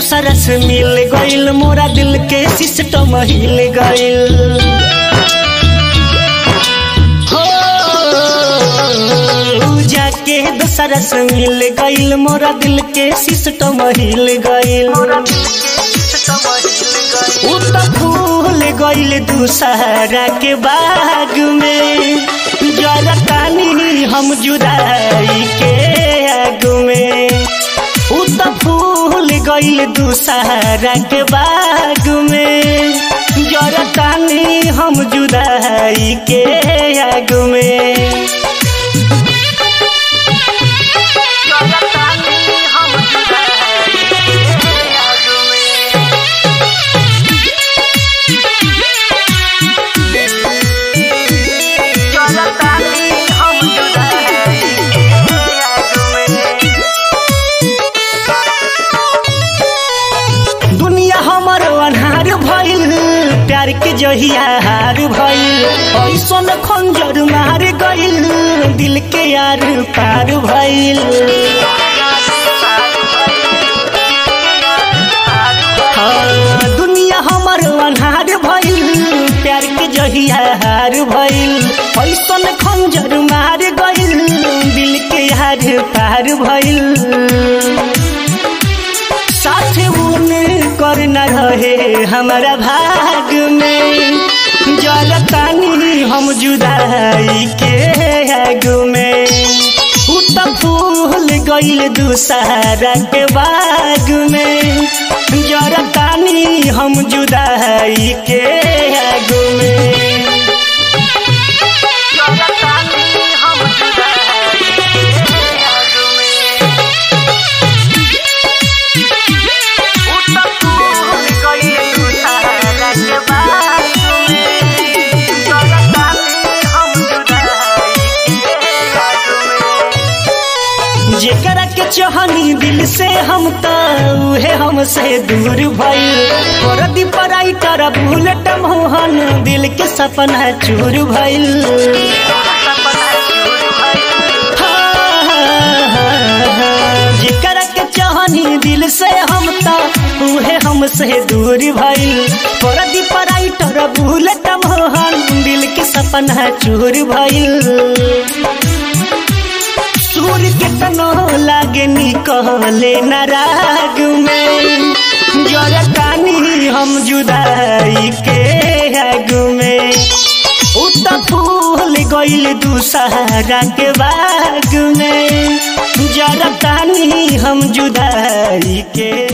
दूसरा से मिल गइल मोरा दिल के सिस्टम हिल गइल हो जाके दूसरा से मिल गइल मोरा दिल के सिस्टम हिल गइल उ त फूल गइल दूसरा के बाग में जरा तानी हम जुदाई के आग में उ त फूल गइल दूसरा के बाग में जरा तानी हम जुदाई के आग में दुनिया हमर अनहार भइल प्यार के जहिया हार भइल ऐसन खंजर मार गइल दिल के यार पार भइल हाँ, दुनिया हमर अनहार भइल प्यार के जहिया हार भइल ऐसन खंजर मार गइल दिल के यार पार भइल साथ उन कर न रहे हमारा भाग में जल तानी हम जुदाई के आग में उ त फूल गइल दूसरा के बाग में जर तानी हम जुदाई के आग में जेकरा के चहनी दिल से हम त उहे हमसे दूर भइल परदी पराई कर भूलट मोहन दिल के सपना चूर भइल जेकरा के चहनी दिल से हम त उहे हमसे दूर भइल परदी पराई कर भूलट मोहन दिल के सपना चूर भइल सूर के तनो लागे निकले नाराग में जरा तानी हम जुदाई के आग में उ त फूल गइल दूसरा के बाग में जरा तानी हम जुदाई के